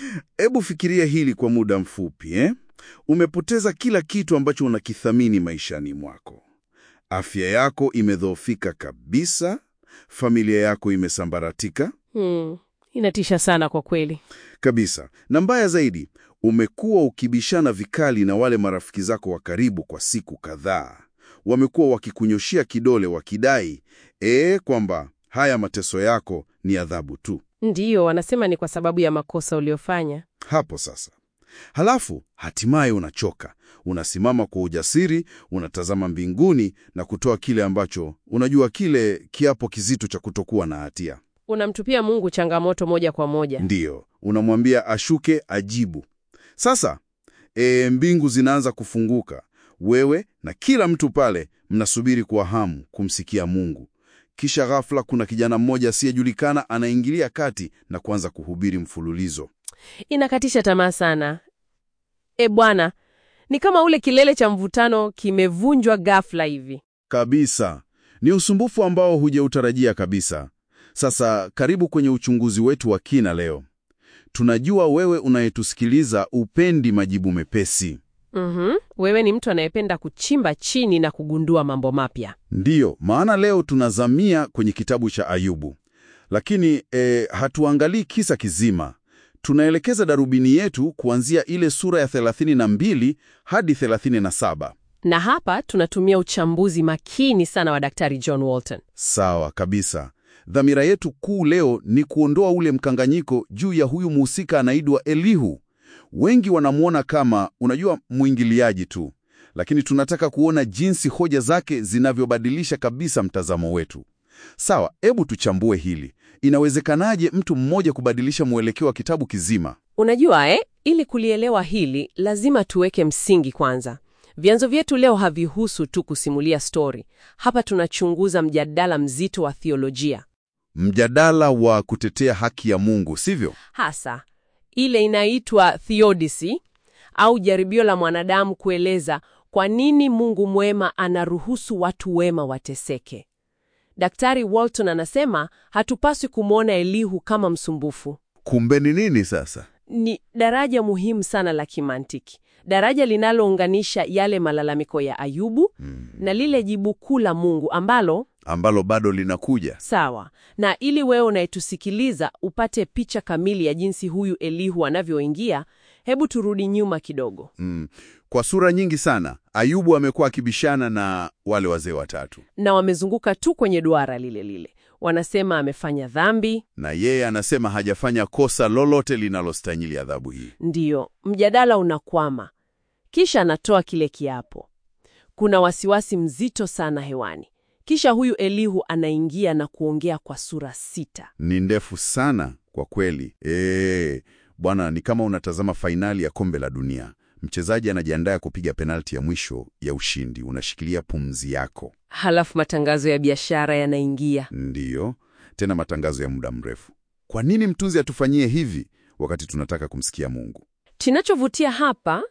Hebu fikiria hili kwa muda mfupi eh? Umepoteza kila kitu ambacho unakithamini maishani mwako. Afya yako imedhoofika kabisa, familia yako imesambaratika Hmm, inatisha sana kwa kweli. kabisa, na mbaya zaidi, umekuwa ukibishana vikali na wale marafiki zako wa karibu kwa siku kadhaa. Wamekuwa wakikunyoshia kidole wakidai ee, kwamba haya mateso yako ni adhabu tu. Ndiyo, wanasema ni kwa sababu ya makosa uliofanya. Hapo sasa, halafu hatimaye unachoka, unasimama kwa ujasiri, unatazama mbinguni na kutoa kile ambacho unajua, kile kiapo kizito cha kutokuwa na hatia. Unamtupia Mungu changamoto moja kwa moja. Ndiyo, unamwambia ashuke, ajibu. Sasa e, mbingu zinaanza kufunguka, wewe na kila mtu pale mnasubiri kwa hamu kumsikia Mungu. Kisha ghafla kuna kijana mmoja asiyejulikana anaingilia kati na kuanza kuhubiri mfululizo. Inakatisha tamaa sana. E Bwana, ni kama ule kilele cha mvutano kimevunjwa ghafla hivi. Kabisa, ni usumbufu ambao hujautarajia kabisa. Sasa karibu kwenye uchunguzi wetu wa kina leo. Tunajua wewe unayetusikiliza upendi majibu mepesi. Mhm. Wewe ni mtu anayependa kuchimba chini na kugundua mambo mapya. Ndiyo, maana leo tunazamia kwenye kitabu cha Ayubu, lakini e, hatuangalii kisa kizima. Tunaelekeza darubini yetu kuanzia ile sura ya 32 hadi 37. Na hapa tunatumia uchambuzi makini sana wa Daktari John Walton. Sawa kabisa. Dhamira yetu kuu leo ni kuondoa ule mkanganyiko juu ya huyu mhusika anaitwa Elihu. Wengi wanamwona kama, unajua, mwingiliaji tu, lakini tunataka kuona jinsi hoja zake zinavyobadilisha kabisa mtazamo wetu. Sawa, hebu tuchambue hili. Inawezekanaje mtu mmoja kubadilisha mwelekeo wa kitabu kizima? Unajua eh, ili kulielewa hili lazima tuweke msingi kwanza. Vyanzo vyetu leo havihusu tu kusimulia stori. Hapa tunachunguza mjadala mzito wa theolojia, Mjadala wa kutetea haki ya Mungu, sivyo? hasa ile inaitwa theodicy au jaribio la mwanadamu kueleza kwa nini Mungu mwema anaruhusu watu wema wateseke. Daktari Walton anasema hatupaswi kumwona Elihu kama msumbufu. Kumbe ni nini sasa? Ni daraja muhimu sana la kimantiki, daraja linalounganisha yale malalamiko ya Ayubu na lile jibu kuu la Mungu ambalo Ambalo bado linakuja. sawa. Na ili wewe unayetusikiliza upate picha kamili ya jinsi huyu Elihu anavyoingia, hebu turudi nyuma kidogo. Mm. Kwa sura nyingi sana Ayubu amekuwa akibishana na wale wazee watatu, Na wamezunguka tu kwenye duara lile lile, wanasema amefanya dhambi. na yeye anasema hajafanya kosa lolote linalostahili adhabu hii. Ndiyo, mjadala unakwama. Kisha anatoa kile kiapo. Kuna wasiwasi mzito sana hewani. Kisha huyu Elihu anaingia na kuongea kwa sura sita. Ni ndefu sana kwa kweli. Ee, bwana, ni kama unatazama fainali ya kombe la dunia. Mchezaji anajiandaa kupiga penalti ya mwisho ya ushindi, unashikilia pumzi yako. Halafu matangazo ya biashara yanaingia. Ndiyo, tena matangazo ya muda mrefu. Kwa nini mtunzi atufanyie hivi wakati tunataka kumsikia Mungu? Kinachovutia hapa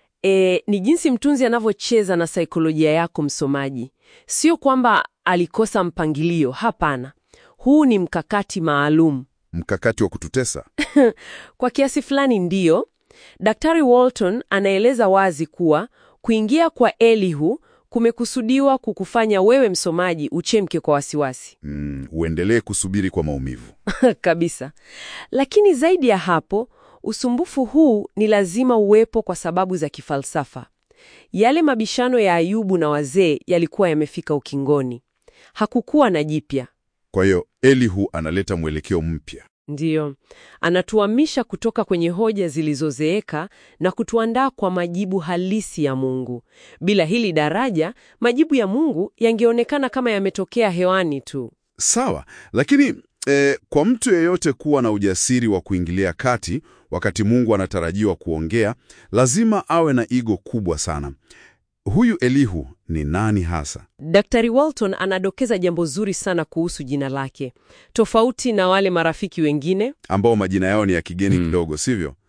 e, ni jinsi mtunzi anavyocheza na saikolojia yako msomaji. Sio kwamba alikosa mpangilio, hapana. Huu ni mkakati maalum. Mkakati wa kututesa? Kwa kiasi fulani ndiyo. Daktari Walton anaeleza wazi kuwa kuingia kwa Elihu kumekusudiwa kukufanya wewe msomaji uchemke kwa wasiwasi Mm, uendelee kusubiri kwa maumivu. kabisa. Lakini zaidi ya hapo, usumbufu huu ni lazima uwepo kwa sababu za kifalsafa. Yale mabishano ya Ayubu na wazee yalikuwa yamefika ukingoni. Hakukuwa na jipya. Kwa hiyo Elihu analeta mwelekeo mpya. Ndiyo, anatuhamisha kutoka kwenye hoja zilizozeeka na kutuandaa kwa majibu halisi ya Mungu. Bila hili daraja, majibu ya Mungu yangeonekana kama yametokea hewani tu. Sawa, lakini eh, kwa mtu yeyote kuwa na ujasiri wa kuingilia kati wakati Mungu anatarajiwa kuongea, lazima awe na ego kubwa sana. Huyu Elihu ni nani hasa? Daktari Walton anadokeza jambo zuri sana kuhusu jina lake. Tofauti na wale marafiki wengine, Ambao majina yao ni ya kigeni kidogo, sivyo?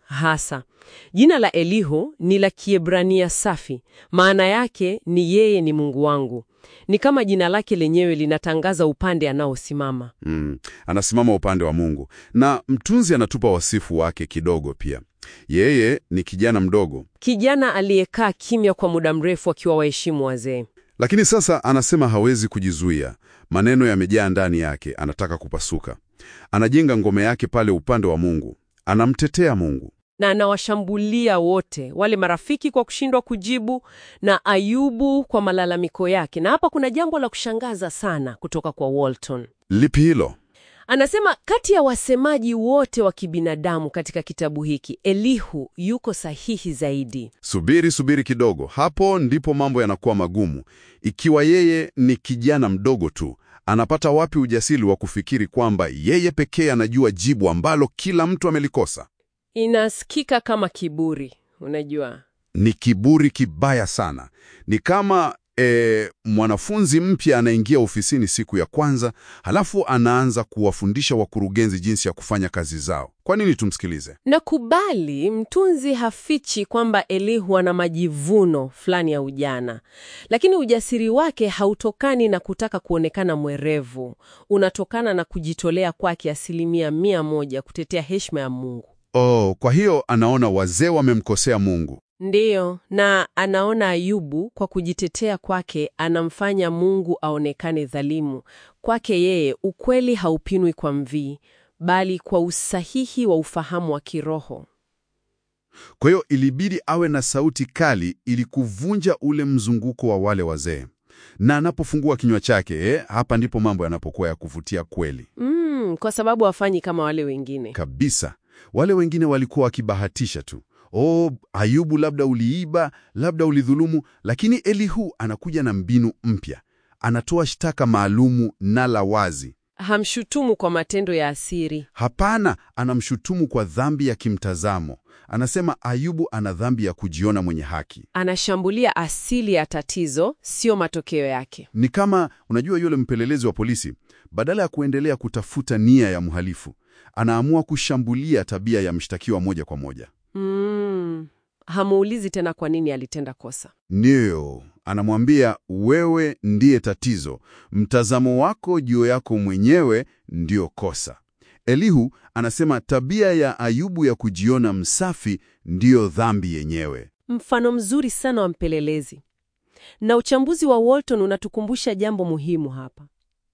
Hasa jina la Elihu ni la Kiebrania safi, maana yake ni yeye ni Mungu wangu. Ni kama jina lake lenyewe linatangaza upande anaosimama. Mm, anasimama upande wa Mungu. Na mtunzi anatupa wasifu wake kidogo pia. Yeye ni kijana mdogo, Kijana aliyekaa kimya kwa muda mrefu akiwa waheshimu wazee. lakini sasa anasema hawezi kujizuia. Maneno yamejaa ndani yake, anataka kupasuka. Anajenga ngome yake pale upande wa Mungu, anamtetea Mungu. na anawashambulia wote wale marafiki kwa kushindwa kujibu na Ayubu kwa malalamiko yake. Na hapa kuna jambo la kushangaza sana kutoka kwa Walton. Lipi hilo? Anasema kati ya wasemaji wote wa kibinadamu katika kitabu hiki, Elihu yuko sahihi zaidi. Subiri, subiri kidogo. Hapo ndipo mambo yanakuwa magumu. Ikiwa yeye ni kijana mdogo tu, anapata wapi ujasiri wa kufikiri kwamba yeye pekee anajua jibu ambalo kila mtu amelikosa? Inasikika kama kiburi, unajua. Ni kiburi kibaya sana. Ni kama e, mwanafunzi mpya anaingia ofisini siku ya kwanza, halafu anaanza kuwafundisha wakurugenzi jinsi ya kufanya kazi zao. Kwa nini tumsikilize? Nakubali, mtunzi hafichi kwamba Elihu ana majivuno fulani ya ujana, lakini ujasiri wake hautokani na kutaka kuonekana mwerevu. Unatokana na kujitolea kwake asilimia mia moja kutetea heshima ya Mungu. Oh, kwa hiyo anaona wazee wamemkosea Mungu. Ndiyo, na anaona Ayubu kwa kujitetea kwake anamfanya Mungu aonekane dhalimu. Kwake yeye ukweli haupinwi kwa mvii, bali kwa usahihi wa ufahamu wa kiroho. Kwa hiyo ilibidi awe na sauti kali ili kuvunja ule mzunguko wa wale wazee. Na anapofungua kinywa chake, eh, hapa ndipo mambo yanapokuwa ya kuvutia kweli Mm, kwa sababu hafanyi kama wale wengine. kabisa. Wale wengine walikuwa wakibahatisha tu. Oh, Ayubu, labda uliiba, labda ulidhulumu, lakini Elihu anakuja na mbinu mpya. Anatoa shtaka maalumu na la wazi. Hamshutumu kwa matendo ya asiri. Hapana, anamshutumu kwa dhambi ya kimtazamo. Anasema Ayubu ana dhambi ya kujiona mwenye haki. Anashambulia asili ya tatizo, sio matokeo yake. Ni kama unajua, yule mpelelezi wa polisi, badala ya kuendelea kutafuta nia ya mhalifu, anaamua kushambulia tabia ya mshtakiwa moja kwa moja. Mm, hamuulizi tena kwa nini alitenda kosa. Ndiyo, anamwambia wewe ndiye tatizo, mtazamo wako juu yako mwenyewe ndiyo kosa. Elihu anasema tabia ya Ayubu ya kujiona msafi ndiyo dhambi yenyewe. Mfano mzuri sana wa mpelelezi. Na uchambuzi wa Walton unatukumbusha jambo muhimu hapa.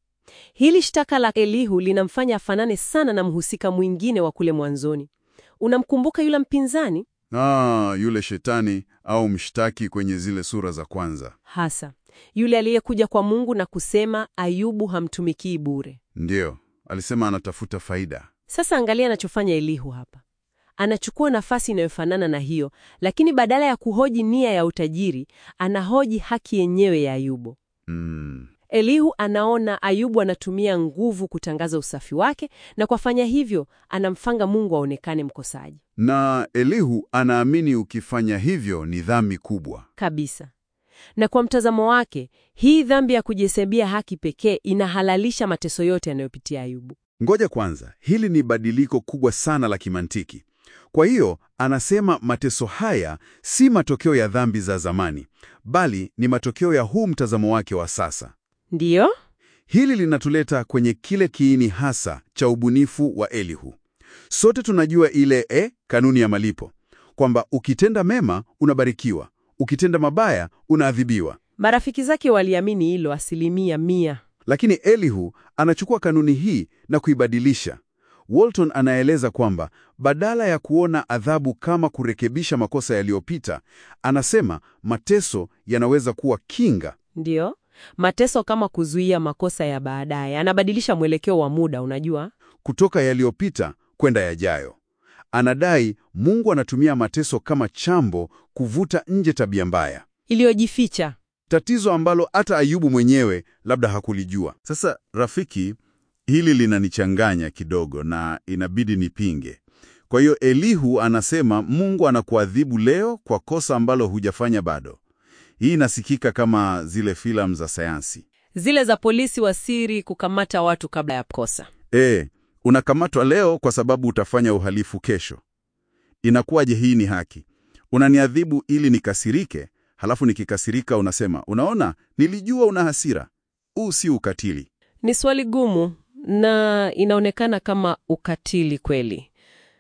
Hili shtaka la Elihu linamfanya afanane sana na mhusika mwingine wa kule mwanzoni. Unamkumbuka yule mpinzani? Ah, yule shetani au mshtaki kwenye zile sura za kwanza. Hasa yule aliyekuja kwa Mungu na kusema Ayubu hamtumikii bure. Ndiyo, alisema anatafuta faida. Sasa angalia anachofanya Elihu hapa. Anachukua nafasi inayofanana na hiyo, lakini badala ya kuhoji nia ya utajiri, anahoji haki yenyewe ya Ayubu. Mm. Elihu anaona Ayubu anatumia nguvu kutangaza usafi wake, na kwa fanya hivyo anamfanga Mungu aonekane mkosaji Na Elihu anaamini ukifanya hivyo ni dhambi kubwa. kabisa. Na kwa mtazamo wake, hii dhambi ya kujihesabia haki pekee inahalalisha mateso yote yanayopitia Ayubu. Ngoja kwanza, hili ni badiliko kubwa sana la kimantiki. Kwa hiyo anasema mateso haya si matokeo ya dhambi za zamani, bali ni matokeo ya huu mtazamo wake wa sasa. Ndiyo? Hili linatuleta kwenye kile kiini hasa cha ubunifu wa Elihu. Sote tunajua ile e, kanuni ya malipo kwamba ukitenda mema unabarikiwa, ukitenda mabaya unaadhibiwa. Marafiki zake waliamini hilo asilimia mia. Lakini Elihu anachukua kanuni hii na kuibadilisha. Walton anaeleza kwamba badala ya kuona adhabu kama kurekebisha makosa yaliyopita, anasema mateso yanaweza kuwa kinga. Ndiyo, mateso kama kuzuia makosa ya baadaye. Anabadilisha mwelekeo wa muda, unajua? kutoka yaliyopita kwenda yajayo. Anadai Mungu anatumia mateso kama chambo kuvuta nje tabia mbaya, Iliyojificha. tatizo ambalo hata Ayubu mwenyewe labda hakulijua. Sasa rafiki, hili linanichanganya kidogo na inabidi nipinge. Kwa hiyo Elihu anasema Mungu anakuadhibu leo kwa kosa ambalo hujafanya bado. Hii inasikika kama zile filamu za sayansi. Zile za polisi wa siri kukamata watu kabla ya kosa. E, unakamatwa leo kwa sababu utafanya uhalifu kesho. inakuwaje hii ni haki? Unaniadhibu ili nikasirike, halafu nikikasirika unasema, unaona, nilijua una hasira. Huu si ukatili. Ni swali gumu na inaonekana kama ukatili kweli,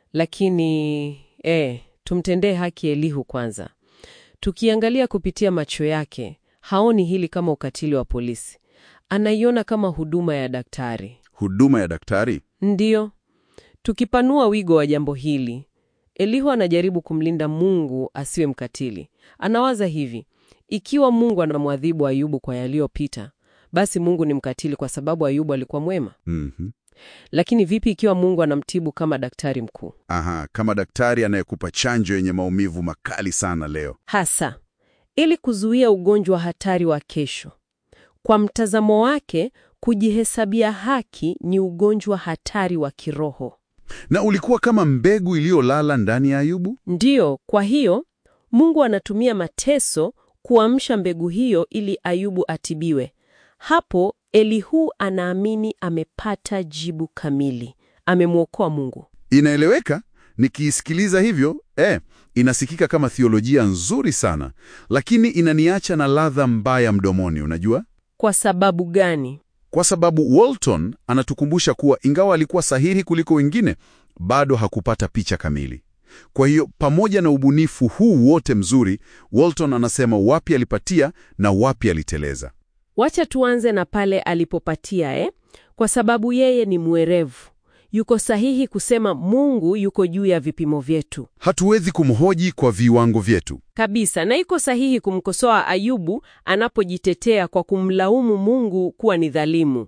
lakini eh, tumtendee haki Elihu kwanza. Tukiangalia kupitia macho yake, haoni hili kama ukatili wa polisi, anaiona kama huduma ya daktari. Huduma ya daktari? Ndiyo, tukipanua wigo wa jambo hili, Elihu anajaribu kumlinda Mungu asiwe mkatili. Anawaza hivi: ikiwa Mungu anamwadhibu Ayubu kwa yaliyopita, basi Mungu ni mkatili kwa sababu Ayubu alikuwa mwema. Mhm. Lakini vipi ikiwa Mungu anamtibu kama daktari mkuu? Aha, kama daktari anayekupa chanjo yenye maumivu makali sana leo. Hasa ili kuzuia ugonjwa hatari wa kesho. Kwa mtazamo wake, kujihesabia haki ni ugonjwa hatari wa kiroho. Na ulikuwa kama mbegu iliyolala ndani ya Ayubu? Ndiyo, kwa hiyo Mungu anatumia mateso kuamsha mbegu hiyo ili Ayubu atibiwe. Hapo Elihu anaamini amepata jibu kamili, amemwokoa Mungu. Inaeleweka. Nikiisikiliza hivyo, eh, inasikika kama thiolojia nzuri sana, lakini inaniacha na ladha mbaya mdomoni, unajua? Kwa sababu gani? Kwa sababu Walton anatukumbusha kuwa ingawa alikuwa sahihi kuliko wengine, bado hakupata picha kamili. Kwa hiyo pamoja na ubunifu huu wote mzuri, Walton anasema wapi alipatia na wapi aliteleza. Wacha tuanze na pale alipopatia eh? Kwa sababu yeye ni mwerevu. Yuko sahihi kusema Mungu yuko juu ya vipimo vyetu. Hatuwezi kumhoji kwa viwango vyetu. Kabisa, na iko sahihi kumkosoa Ayubu anapojitetea kwa kumlaumu Mungu kuwa ni dhalimu.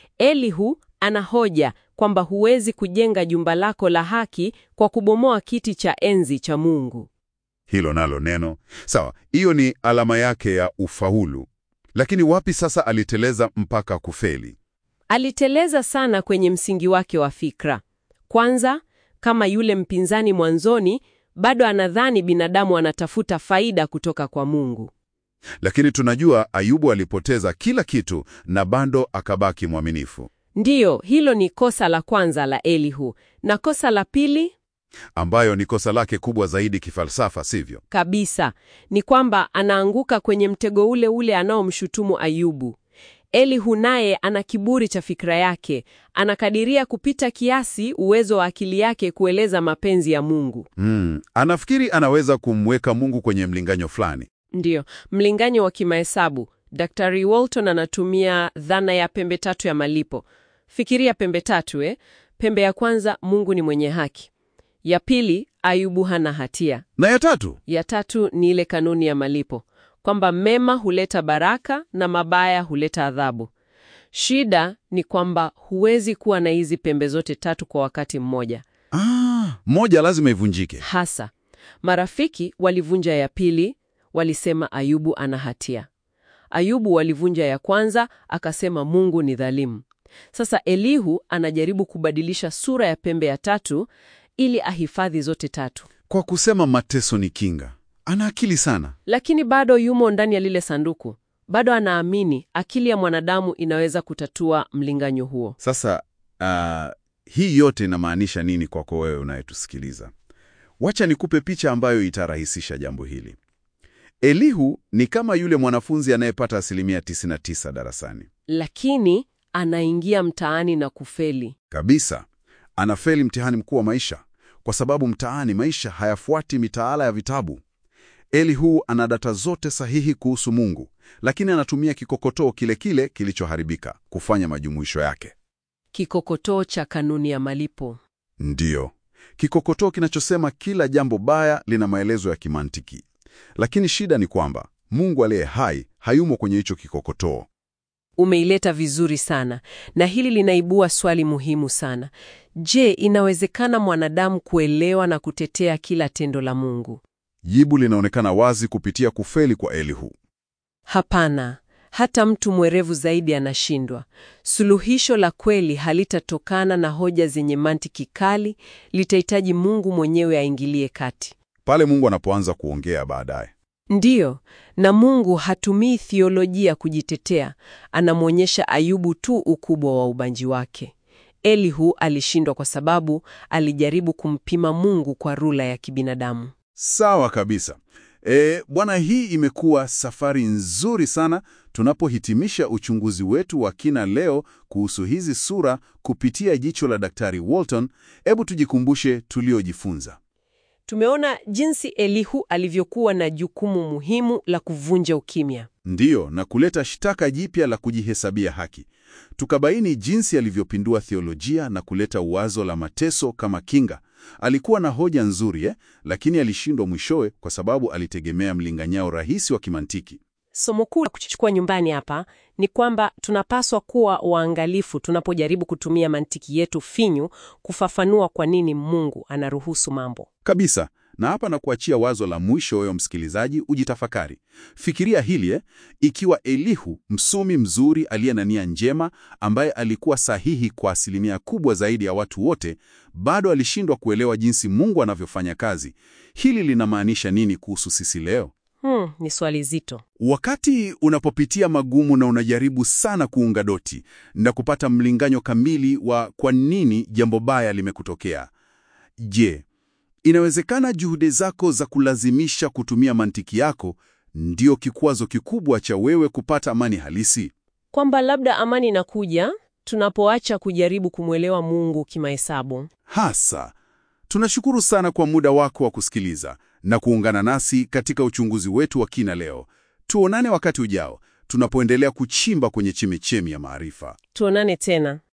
Elihu anahoja kwamba huwezi kujenga jumba lako la haki kwa kubomoa kiti cha enzi cha Mungu. Hilo nalo neno sawa, hiyo ni alama yake ya ufaulu. Lakini wapi sasa aliteleza mpaka kufeli? Aliteleza sana kwenye msingi wake wa fikra. Kwanza, kama yule mpinzani mwanzoni, bado anadhani binadamu anatafuta faida kutoka kwa Mungu. Lakini tunajua Ayubu alipoteza kila kitu na bado akabaki mwaminifu, Ndiyo, hilo ni kosa la kwanza la Elihu. Na kosa la pili ambayo ni kosa lake kubwa zaidi kifalsafa, sivyo? kabisa ni kwamba anaanguka kwenye mtego ule ule anaomshutumu Ayubu. Elihu naye ana kiburi cha fikra yake, anakadiria kupita kiasi uwezo wa akili yake kueleza mapenzi ya Mungu. Mm, anafikiri anaweza kumweka Mungu kwenye mlinganyo fulani. Ndiyo, mlinganyo wa kimahesabu. Daktari Walton anatumia dhana ya pembe tatu ya malipo. Fikiria pembe tatu eh? Pembe ya kwanza, Mungu ni mwenye haki. Ya pili, Ayubu hana hatia. Na ya tatu, Ya tatu ni ile kanuni ya malipo, kwamba mema huleta baraka na mabaya huleta adhabu. Shida ni kwamba huwezi kuwa na hizi pembe zote tatu kwa wakati mmoja. ah, moja lazima ivunjike. Hasa marafiki walivunja ya pili, walisema Ayubu ana hatia. Ayubu walivunja ya kwanza, akasema Mungu ni dhalimu. Sasa Elihu anajaribu kubadilisha sura ya pembe ya tatu ili ahifadhi zote tatu, Kwa kusema mateso ni kinga, ana akili sana. lakini bado yumo ndani ya lile sanduku. Bado anaamini akili ya mwanadamu inaweza kutatua mlinganyo huo. Sasa ah, hii yote inamaanisha nini kwako wewe unayetusikiliza? Wacha nikupe picha ambayo itarahisisha jambo hili. Elihu ni kama yule mwanafunzi anayepata asilimia 99 darasani Lakini anaingia mtaani na kufeli. kabisa. Anafeli mtihani mkuu wa maisha kwa sababu mtaani maisha hayafuati mitaala ya vitabu. Elihu ana data zote sahihi kuhusu Mungu, lakini anatumia kikokotoo kile kile kilichoharibika kufanya majumuisho yake. Kikokotoo cha kanuni ya malipo. Ndiyo, kikokotoo kinachosema kila jambo baya lina maelezo ya kimantiki. Lakini shida ni kwamba Mungu aliye hai hayumo kwenye hicho kikokotoo. Umeileta vizuri sana, na hili linaibua swali muhimu sana. Je, inawezekana mwanadamu kuelewa na kutetea kila tendo la Mungu? Jibu linaonekana wazi kupitia kufeli kwa Elihu. Hapana, hata mtu mwerevu zaidi anashindwa. Suluhisho la kweli halitatokana na hoja zenye mantiki kali, litahitaji Mungu mwenyewe aingilie kati. Pale Mungu anapoanza kuongea baadaye. Ndiyo, na Mungu hatumii thiolojia kujitetea, anamwonyesha Ayubu tu ukubwa wa ubanji wake. Elihu alishindwa kwa sababu alijaribu kumpima Mungu kwa rula ya kibinadamu. Sawa kabisa. E, bwana, hii imekuwa safari nzuri sana tunapohitimisha uchunguzi wetu wa kina leo kuhusu hizi sura kupitia jicho la Daktari Walton. Hebu tujikumbushe tuliojifunza. Tumeona jinsi Elihu alivyokuwa na jukumu muhimu la kuvunja ukimya. Ndiyo, na kuleta shtaka jipya la kujihesabia haki. Tukabaini jinsi alivyopindua theolojia na kuleta wazo la mateso kama kinga. Alikuwa na hoja nzuri eh, lakini alishindwa mwishowe kwa sababu alitegemea mlinganyao rahisi wa kimantiki. Somo kuu la kuchukua nyumbani hapa ni kwamba tunapaswa kuwa waangalifu tunapojaribu kutumia mantiki yetu finyu kufafanua kwa nini Mungu anaruhusu mambo. Kabisa. Na hapa na kuachia wazo la mwisho, wewe msikilizaji, ujitafakari. Fikiria hili eh, ikiwa Elihu, msomi mzuri aliye na nia njema, ambaye alikuwa sahihi kwa asilimia kubwa zaidi ya watu wote, bado alishindwa kuelewa jinsi Mungu anavyofanya kazi. Hili linamaanisha nini kuhusu sisi leo? Hmm, ni swali zito. Wakati unapopitia magumu na unajaribu sana kuunga doti na kupata mlinganyo kamili wa kwa nini jambo baya limekutokea, je, inawezekana juhudi zako za kulazimisha kutumia mantiki yako ndio kikwazo kikubwa cha wewe kupata amani halisi? Kwamba labda amani inakuja tunapoacha kujaribu kumwelewa Mungu kimahesabu. Hasa. Tunashukuru sana kwa muda wako wa kusikiliza na kuungana nasi katika uchunguzi wetu wa kina leo. Tuonane wakati ujao tunapoendelea kuchimba kwenye chemichemi ya maarifa. Tuonane tena.